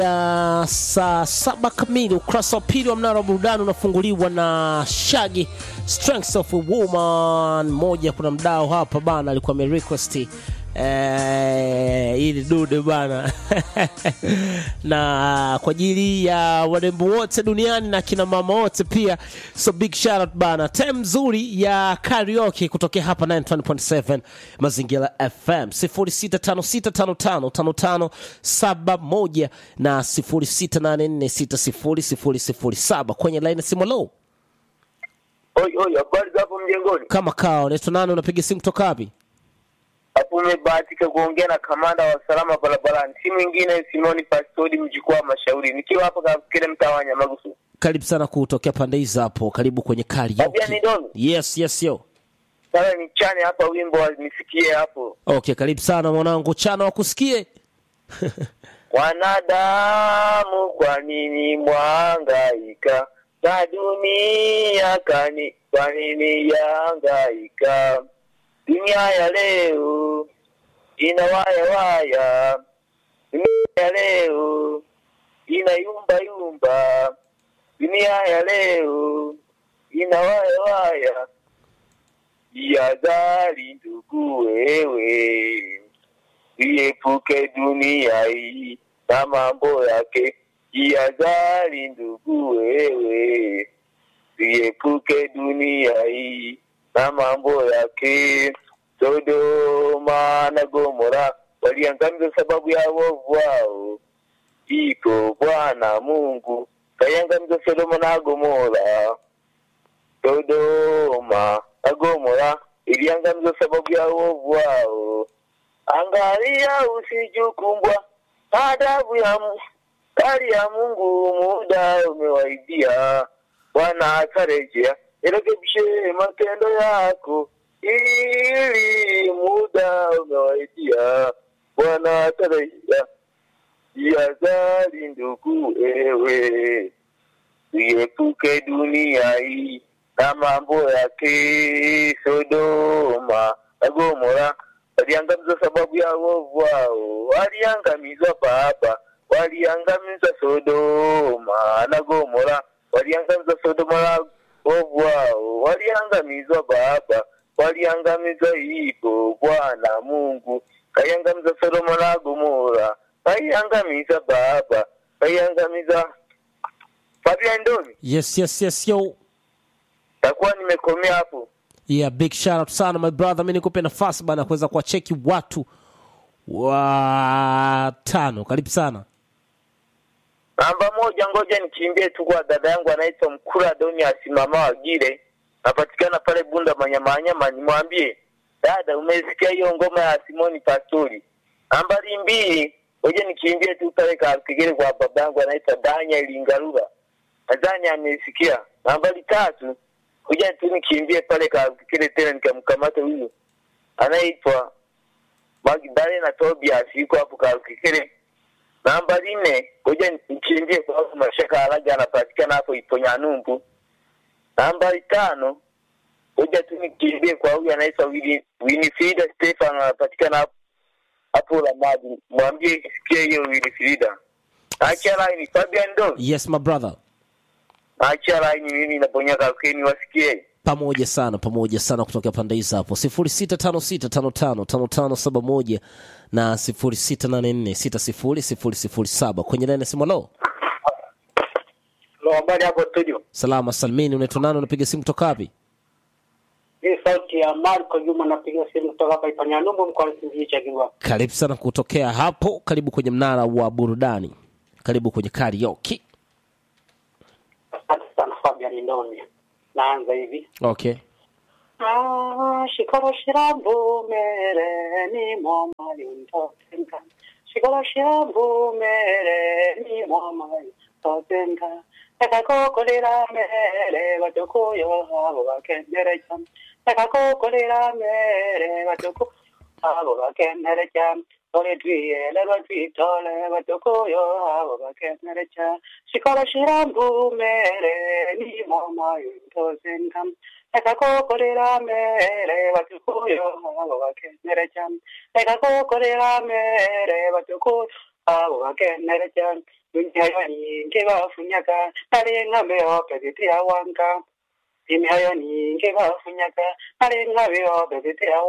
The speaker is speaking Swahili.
ya saa saba kamili ukurasa wa pili wa mnara wa burudani unafunguliwa na shagi strengths of a woman moja kuna mdao hapa bana alikuwa amerequest eh, ili dude bana na kwa ajili ya warembo wote duniani na kina mama wote pia so big shout out bana time nzuri ya karaoke kutokea hapa 920.7 mazingira fm 0656555571 na 0684600007 kwenye line simu low Oi, oi, habari za hapo mjengoni? kama kao unaitwa nani unapiga simu kutoka wapi Hapo umebahatika kuongea na kamanda wa usalama barabarani, si mwingine Simoni Pastori mjukuu wa Mashauri, nikiwa hapa kafikiri mtaa wa Nyamagusu. karibu sana kutokea pande hizi hapo karibu kwenye Tabia ni karaoke dono. yes yes yo Sasa nichane hapa wimbo wa nisikie hapo. okay karibu sana mwanangu chana wakusikie Wanadamu, kwa nini mwangaika na dunia kani, kwa nini yangaika? Dunia ya leo ina waya waya, dunia ya leo ina yumba yumba, dunia ya leo ina waya waya. Jihadhari ndugu wewe, iepuke dunia hii na mambo yake. Jihadhari ndugu wewe, iepuke dunia hii na mambo yake. Sodoma na Gomora waliangamizwa sababu ya wovu wao. Iko Bwana Mungu kaiangamiza Sodoma na Gomora. Sodoma na Gomora iliangamizwa sababu ya uovu wao. Angalia usijukumbwa adabu ya Mu- kali ya Mungu, muda umewaidia. Bwana atarejea, irekebishe matendo yako, ili muda umewaidia. Bwana atarejea, jihadhari ndugu, ewe uiepuke dunia hii na mambo yake. Sodoma na Gomora waliangamizwa sababu ya uovu wao, waliangamizwa Baba, waliangamizwa Sodoma na Gomora, waliangamizwa Sodoma na uovu wao, waliangamizwa Baba, waliangamizwa hivyo. Bwana Mungu kaiangamiza Sodoma na Gomora, kaiangamiza Baba, kaiangamiza Fabian Ndoni. yes yes yes yo takuwa nimekomea hapo. yeah big shout out sana my brother mi nikupe nafasi bana kuweza kuwacheki watu watano karibu sana Namba moja, ngoja nikimbie tu kwa dada yangu anaitwa Mkura Doni asimama Wagire, napatikana pale Bunda Manyamanyama. Nimwambie dada, umesikia hiyo ngoma ya Simoni Pastori. Nambari mbili, ngoja nikimbie tu pale Kakigere kwa baba yangu anaitwa Daniel Ingarura, nadhani amesikia. Nambari tatu, ngoja tu nikimbie pale Kakigere tena nikamkamata huyu anaitwa Magdalena Tobias, yuko hapo Kakigere nambari nne ngoja nikimbie kwa sababu mashaka alaga anapatikana hapo Iponyanumbu. Nambari tano ngoja tu nikimbie kwa huyu anaitwa Wini- Winifrida Stefan anapatikana hapo hapo Ramadi. Mwambie isikie hiyo Winifrida. Achia line Fabian Ndo. yes my brother Achia line mimi naponya kakeni wasikie. pamoja sana pamoja sana kutokea pande hizi hapo 0656555571 na 0684600007 kwenye laini ya simu lo Lo, habari hapo studio. salama salmini unaitwa nani unapiga simu kutoka wapi Hii sauti ya Marco Juma napiga simu kutoka hapa Ipanyanyumbu mkoani Singida cha Kigwa. karibu sana kutokea hapo karibu kwenye mnara wa burudani karibu kwenye karaoke Asante sana Fabian Ndoni. Naanza hivi. okay Ah, shikoro shirambu mere ni mama yuntotenga. Shikoro shirambu mere ni mama yuntotenga. Nakakokolera mere watukuyo abo bakendere cham. Nakakokolera mere watuku abo bakendere cham. Tole twiye lero twitole watukuyo abo bakendere cham. Shikoro shirambu mere ni mama yuntotenga. Nekakokorera mere watukuyo abo bakenere cyane Nekakokorera mere watukuyo abo bakenere cyane imihayo nyingi bafunyaga narenga mbeo bebete awanga imihayo nyingi bafunyaga narenga mbeo bebete awanga